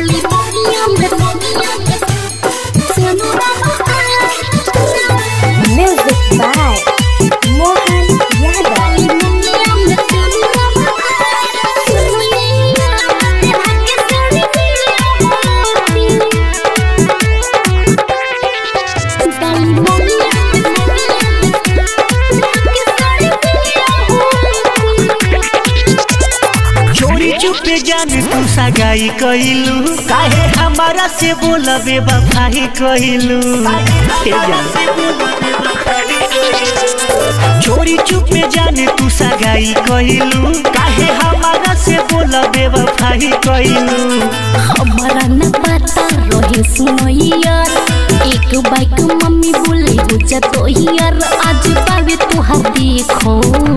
Music by Mohan Yadav. चोरी चुपे जान तू सगाई कइलू काहे हमारा से बोलबे बफाई कइलू हे जान चोरी चुपे जान तू सगाई कइलू काहे हमारा से बोलबे बफाई कइलू हमारा न पता रहे सुनो यार एक बाइक मम्मी बोले हो जा तो यार आज पावे तुहार देखो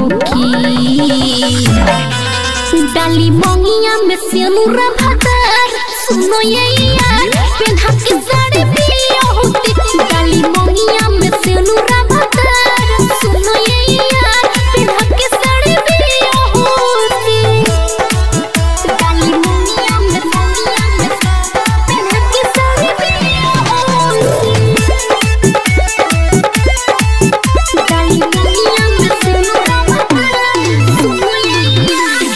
की डाली मोंगिया में सिनुरा भातर सुनो ये यार पेन्हा के साड़ी पिया होती डाली मोंगिया में सिनुरा भातर सुनो ये यार पेन्हा के साड़ी पिया होती डाली मोंगिया में मोंगिया में पेन्हा के साड़ी पिया होती डाली मोंगिया में सिनुरा भातर सुनो ये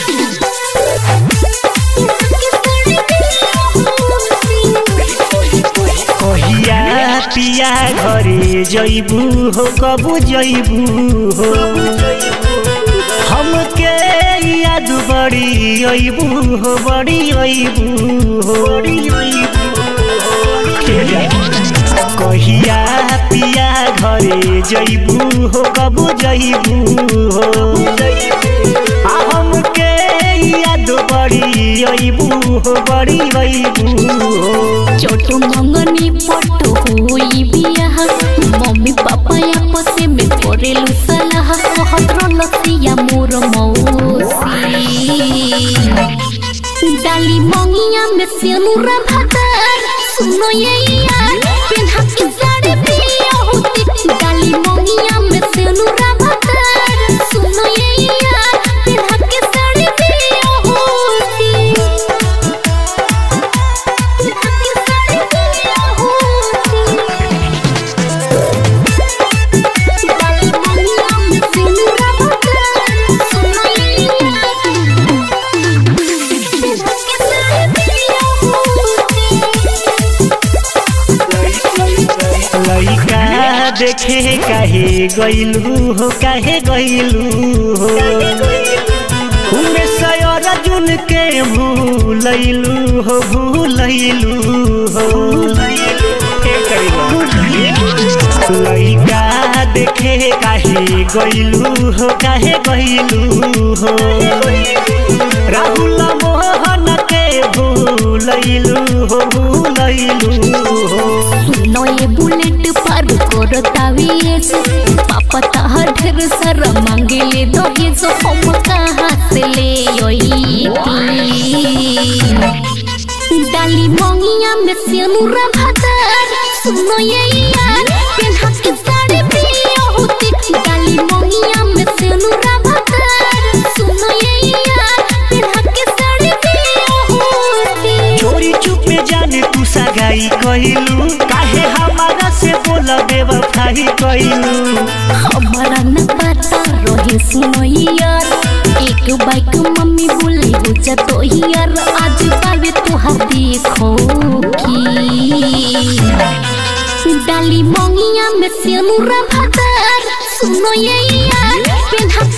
कहिया पिया घरे जइबू हो कबू जइबू हो हमके याद बड़ी अइबू हो बड़ी अइबू हो कहिया पिया घरे जइबू हो कबू जइबू हो आ हमके याद बड़ी अइबू हो बड़ी अइबू हो छोटो मंगनी पटो होई बियाह मम्मी पापा आपसे में करेलु सलाह कहत लसिया मोर मौसी डाली मंगिया में सिनुरा भातर सुनो ये यार पेन्हा के साड़ी पिया होती डाली मंगिया में सिनुरा भातर सुनो ये यार पेन्हा के साड़ी पिया होती लइका देखे काहे गइलू हो काहे गइलू हो उमे सयर जुन के भूलैलू हो भूलैलू हो लइका देखे काहे गइलू हो काहे गइलू हो राहुल मोहन के भूलैलू हो भूलैलू हो सुनो ये बुलेट पार करो तावीज पापा ताहा ढेर सारा मांगे ले दो ये जो हम कहाँ से ले डाली मोंगिया में सिनुरा भातर सुनो ये यार पेन्हा के साड़ी पिया होती डाली मोंगिया में सिनुरा भातर सुनो ये यार पेन्हा के साड़ी पिया होती चोरी चुपे जाने तू सगाई कइलू काहे हमारा से बोला बेवफाई कइलू हमारा न पता रहे सुनो यार एक बाइक मम्मी बोले हो जा तो यार आज पावे तुहार देखो की डाली मोंगिया में सिनुरा भातर सुनो ये यार पेन्हा